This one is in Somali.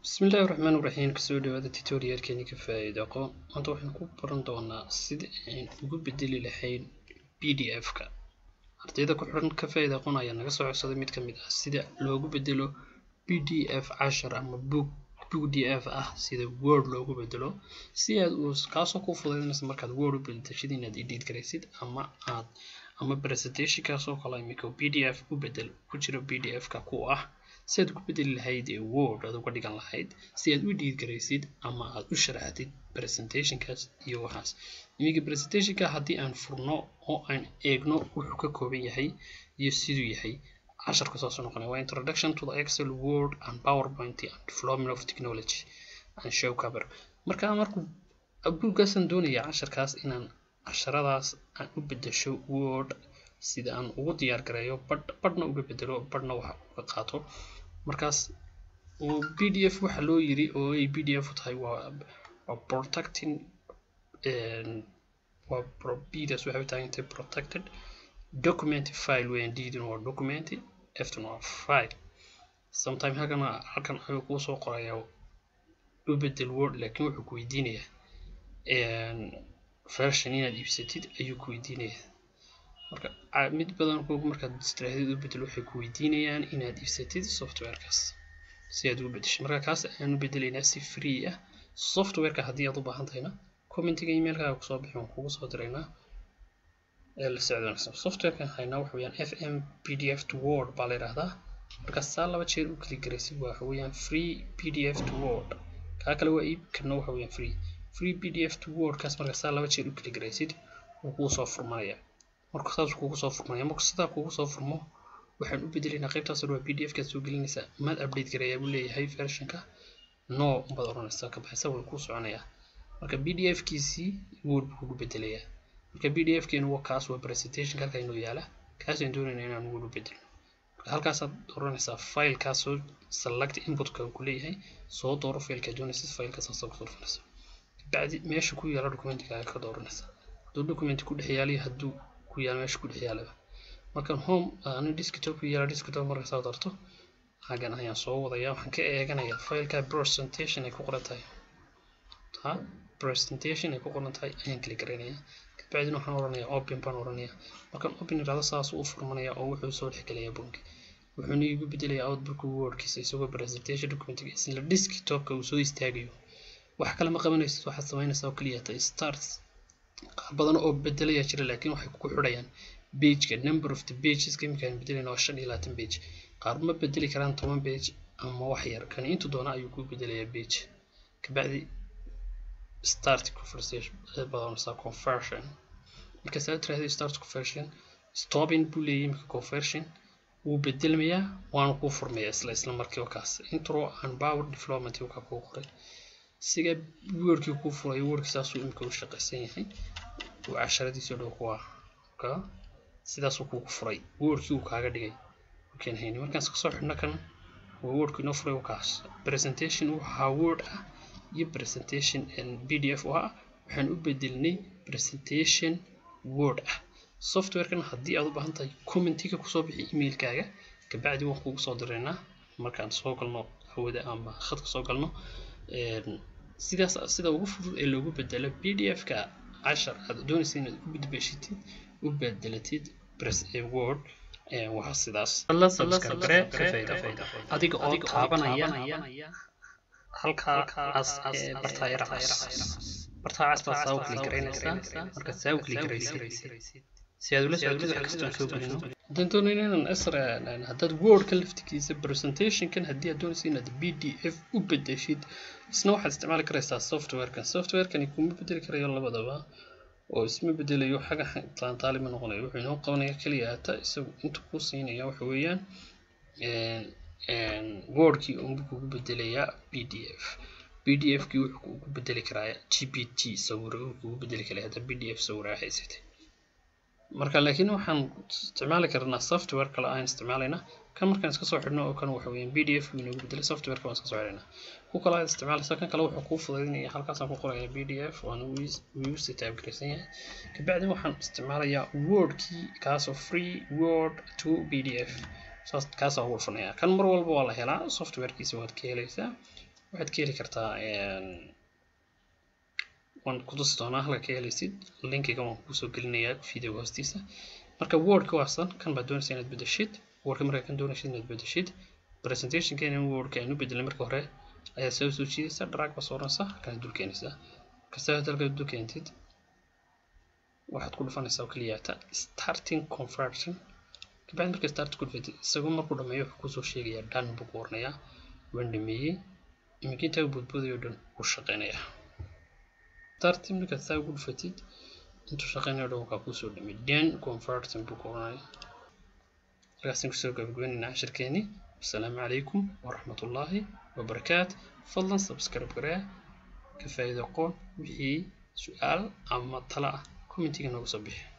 bismillahi raxmaan raxiim kasoo dhawaada tutorialkeeni ka faa'iida aqoon maanta waxaan ku baran doonaa sida aan ugu bedeli lahayn p d f-ka ardayda ku xiran ka faa'iida aqoon ayaa naga soo codsaday mid ka mid ah sida loogu bedelo p d f cashar ama book p d f ah sida word loogu bedelo si aad uu kaasoo ku fududaynaysa markaad word u bedeshid inaad edit garaysid ama aad ama presentation kaasoo kale imika p d f u bedel ku jira p d f-ka ku ah si aad ku bedeli lahayd ee word aad uga dhigan lahayd si aad u dhiid garaysid ama aad u sharaxdid presentationkaas iyo waxaas iminka presentationka haddii aan furno oo aan eegno wuxuu ka kooban yahay iyo siduu yahay casharka saasuu noqonaya waa introduction to the excel word and powerpoint and development of technology and show cover marka markuu buuggaasaan doonaya casharkaas inaan casharadaas aan u bedesho word sida aan ugu diyaar gareeyo badh badhna uga bedelo badhna waxa uga qaato markaas p d f waxa loo yiri oo ay p d f u tahay waa waa protecting waa bdas waxay u taagan tahay protected document file weeyaan ddna waa document ftna waa file sometime halkan halkan ayuu kuu soo qorayaa u bedel word laakiin wuxuu ku weydiinayaa version inaad iibsatid ayuu ku weydiinayaa marka mid badan kugu markaad istiraahdeed u bedel waxay ku weydiinayaan inaad iibsatid softwarekaas si aad ugu bedesho marka kaas ayaan u bedelaynaa si free ah softwareka haddii aad u baahan tahayna commentiga emailkaaga kusoo bixi waan kugu soo diraynaa ee la socdoonaysa softwarekan haynaa waxa weeyaan fm pdf to word baa la yidhaahdaa marka saa laba jeer u kali garaysid waxa weeyaan free pdf to word kaa kale waa iib kana waxa weeyaan free free pdf to word kaas marka saa laba jeer u kali garaysid wuu kuu soo furmanaya marka saas kugu soo furmaya marka sidaa kugu soo furmo waxaan u bedelaynaa qaybtaas waa p d f kaad soo gelinaysaa maad update garayaa buu leeyahay versionka no baad oranaysaa ka baxaysa way kuu soconayaa marka p d f kiisii word buu kugu bedelayaa marka p d f keenu waa kaas waa presentation halka inoo yaala kaasaan doonayna inaan word u bedelno marka halkaasaad oranaysaa filekaas soo select inputka ku leeyahay soo dooro fileka doonaysid filekaas soo doorfanaysa bacdi meesha ku yaala documentigaaga ka dooranaysa hadduu document ku dhex yaaliyo hadduu ku yaala meesha ku dhex yaalaba markan home ani desktop ku yaala desktop marka saa doorto hagan ayaan soo wadaya waxaan ka eeganayaa fileka presentation ay ku qoran tahay ha presentation ay ku qoran tahay ayaan kala garanayaa kabacdina waxaan oranayaa open baan oranayaa markaan open irahdo saas u furmanaya oo wuxuu soo dhex gelayaa bunki wuxuuna igu bedelayaa outbook wordkiisa isagoo presentation documentiga isla desktopka uu soo istaagayo wax kale ma qabanaysid waxaad samaynaysaa oo keliya ta starts qaar badan oo bedelaya jira laakiin waxay ku xidhayaan pageka number of the pageska iminkaan bedelayna waa shan iyo labaatan page qaar ma bedeli karaan toban page ama wax yar kan intu doona ayuu ku bedelayaa page kabacdi start conversation badanaysaa conversion marka saa tiraahdo start conversion stopping buu leeyahay imika conversion wuu bedelmayaa waana kuu furmayaa isla isla markiiba kaas intro and power development uu ka kuu qoray siga wordkii kuu furay wordkii saasuu imika u shaqaysan yahay uu casharadiisii dhow ku ah marka sidaasuu kuugu furay wordkii uu kaaga dhigay markaan hayni markaan iska soo xidhno kan waa wordkii inoo furay kaas presentation waxaa word ah iyo presentation p d f u ah waxaan u bedelnay presentation word ah softwarekan haddii aad u baahan tahay commentiga kusoo bixi emailkaaga kabacdi waan kugu soo diraynaa markaan soo galno hawada ama khadka soo galno sidaas sida ugu fudud ee loogu bedelo p d f-ka cashar aad doonaysa inaad u bedbeshitid u bedelatid word waa sidaas adiga oo taabanaya halkaas bartaa yaracaas bartaa cas baad saa u kali garaynaysaa markaad saa u kali garaysid si aad ula socotid wax kastoo aan soo gelino haddaan doonayna inaan asr haddaad wordka laftigiisa presentationkan haddii aad doonaysa inaad p d f u bedeshid isna waxaad isticmaali karaysaa softwarekan softwarekani kuma bedeli karayo labadaba oo isma bedelayo xaga taantaali ma noqonayo wuxuu inoo qabanaya keliya ata isagu inta kuu siinaya waxa weeyaan wordkii unbu kugu bedelayaa p d f p d f kii wuxuu kugu bedeli karaa g p t sawiro uu kugu bedeli karaa hadda p d f sawira haysatay marka laakiin waxaan isticmaali karnaa software kale aan isticmaalayna kan markaan iska soo xidhno oo kan waxa weeyaan p d f inoogu bedelay softwareka waan iska soo xidhaynaa ku kale aad isticmaalaysa kan kale wuxuu kuu fudaydinaya halkaasaan ku qoraya p d f waan wuu si taabgaraysan yahay kabacdi waxaan isticmaalayaa wordkii kaasoo free word to p d f saas kaasaa ugu dhufanaya kan mar walba waa la helaa softwarekiisa waad ka helaysaa waxaad ka heli kartaa waan kutusi doonaa halka ka helaysid linkiga waan kusoo gelinayaa videoga hoostiisa marka wordka waasan kan baad doonaysa inaad bedeshid wordka markaa kan doonaysid inaad bedeshid presentationkeena wordka aynu bedelnay marka hore ayaa soo soo jiidaysa drag baa sooranaysa halkaas dul keenaysaa kasta aad halkaas dul keentid waxaad ku dhufanaysaa oo keliyaata starting conversion kabacdi marka start ku dhufatid isagoo markuu dhameeyo wuxuu kusoo sheegayaa dhan buu ku oranayaa waan dhameeyey iminka intaa boodboodayo dhan wuu shaqeynayaa starting markaad saa ugu dhufatid intuu shaqeynayo dhan wakaa kusoo dhamay dhan conversion buu ku oranaya halkaasaan kusoo gabagabeynayna cashirkeeni asalaamu calaykum waraxmatullaahi wabarakaat fadlan subscribe garee ka faa'iido qoon wixii su-aal ama tala ah commentiga noogu soo bixi